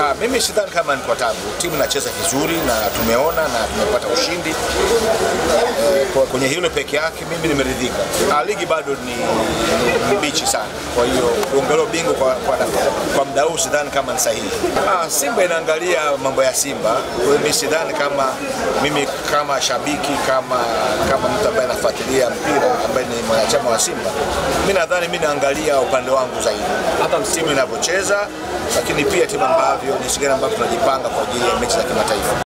Ah, mimi sidhani kama ni kwa tabu. Timu inacheza vizuri na tumeona na tumepata ushindi Eh, kwa kwenye hilo peke yake mimi nimeridhika. Ah, ligi bado ni, ni mbichi sana, kwa hiyo kuongelea ubingwa kwa, kwa, kwa muda huu sidhani kama ni sahihi. Ah, Simba inaangalia mambo ya Simba, kwa hiyo mimi sidhani kama mimi kama shabiki kama kama mtu ambaye anafuatilia mpira ambaye ni mwanachama wa Simba, mimi nadhani mimi naangalia upande wangu zaidi, hata timu inavyocheza, lakini pia timu ambavyo jinsi gani ambavyo tunajipanga kwa ajili ya mechi za kimataifa.